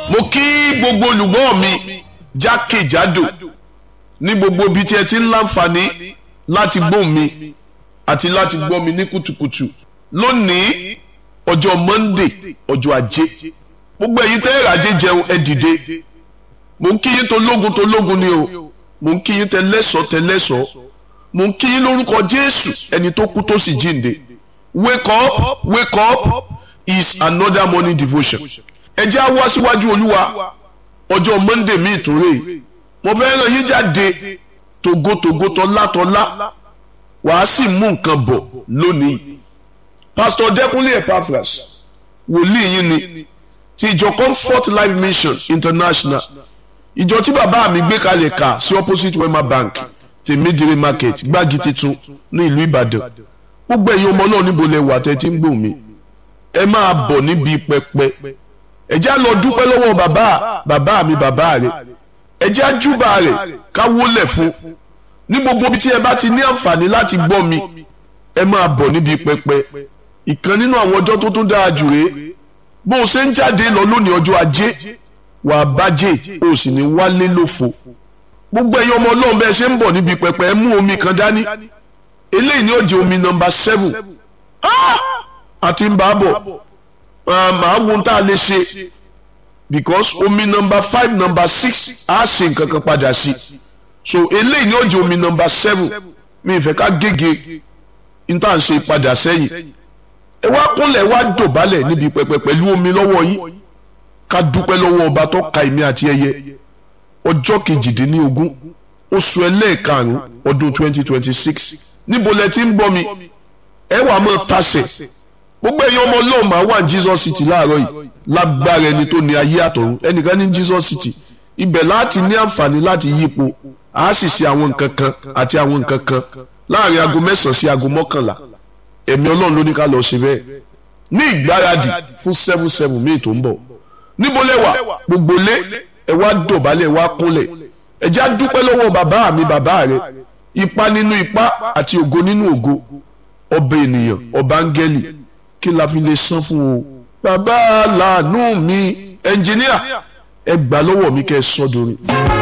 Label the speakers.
Speaker 1: mo kí gbogbo olùgbọ́ mi jákèjádò ní gbogbo ibi tí ẹ ti ń láǹfààní láti gbóhùn mi àti láti gbọ́ mi ní kùtùkùtù lónìí ọjọ́ Monday ọjọ́ ajé gbogbo ẹ̀yin tẹ́ ẹ̀rọ ajé jẹun ẹ dìde mo ń kí yín tó lógun tó lógun ni o mo ń kí yín tẹ lẹ́sọ̀ọ́ tẹ lẹ́sọ̀ọ́ mo ń kí yín lórúkọ Jésù ẹni tó kú tó sì jíǹde wake up wake up is another morning devotion ẹ jẹ́ á wá síwájú olúwa ọjọ́ monday mi ìtúrè mo fẹ́ ràn yín jáde togotogo tọ́látọ́lá wàá sì mú nǹkan bọ̀ lónìí pastor dẹ́kunlé epaphras wòlíì yín ni ti ìjọ comfort life mission international ìjọ tí bàbá mi gbé kalẹ̀ kà sí opposite wema bank tèmídìrí market gbági titun ní ìlú ìbàdàn gbogbo ẹ̀yin ọmọ náà níbo lẹ wà tẹ́ ti ń gbòmí ẹ máa bọ̀ níbi pẹpẹ ẹ jẹ́ á lọ dúpẹ́ lọ́wọ́ bàbá bàbá mi bàbá rẹ̀ ẹ jẹ́ á júbà rẹ̀ ká wólẹ̀ fún ní gbogbo ibi tí ẹ bá ti ní àǹfààní láti gbọ́ mi ẹ máa bọ̀ níbi pẹpẹ ìkan nínú àwọn ọjọ́ tó tún dáa jù rèé bó o ṣe ń jáde lọ lónìí ọjọ́ ajé wàá bájẹ́ o sì ní wálé lófo gbogbo ẹ̀yin ọmọ ọlọ́run bẹ́ẹ̀ ṣe ń bọ̀ níbi pẹpẹ ẹ mú omi kan dání eléyìí ni ó jẹ́ omi nọ́mbà seven àti ń bá a bọ̀ màá wo tá a lè ṣe because omi nọ́mbà five nọ́mbà six á ṣe nǹkan kan padà sí so eléyìí ni ó jẹ́ omi nọ́mbà seven mi ìfẹ́ ká gègé n tá à ń ṣe padà sẹ́yìn ẹ wá kúnlẹ̀ wá dọ̀bálẹ̀ níbi pẹpẹ pẹ̀lú omi lọ́wọ́ yín ká dúpẹ́ lọ́wọ́ ọba tó ka èmi àti ẹyẹ ọjọ́ kejìdínlógún oṣù ẹlẹ́ẹ̀karùn-ún ọdún twenty twenty six níbo lẹ ti ń bọ́ mi ẹ wàá mọ̀ tasẹ̀ gbogbo ẹ̀yin ọmọ ọlọ́run máa wà ní Jesus City láàárọ̀ yìí lágbára ẹni tó ní ayé àtọ̀run ẹnìkan ní Jesus City ibẹ̀ láti ní àǹfààní láti yípo a sì ṣe àwọn nǹkan kan àti àwọn nǹkan kan láàrin aago mẹ́sàn-án sí aago mọ́kànlá ẹ̀mí ọlọ́run ló ní ká lọ ṣe bẹ́ẹ̀ ní ìgbáradì fún seven seven míì tó ń bọ̀ níbo lẹ wà gbogbo lé ẹ wá dọ̀bálẹ̀ ẹ wá kúnlẹ̀ ẹ já dúpẹ́ lọ́wọ́ bàbá mi bàbá rẹ ipa nínú ipa àti ògo nínú ògo ọba ènìyàn ọba áńgẹ́lì kí la fi lè san fún o bàbá làánú mi ẹnjìníà ẹ gbà lọ́wọ́ mi kẹ́ ẹ sọ́dọ̀rin.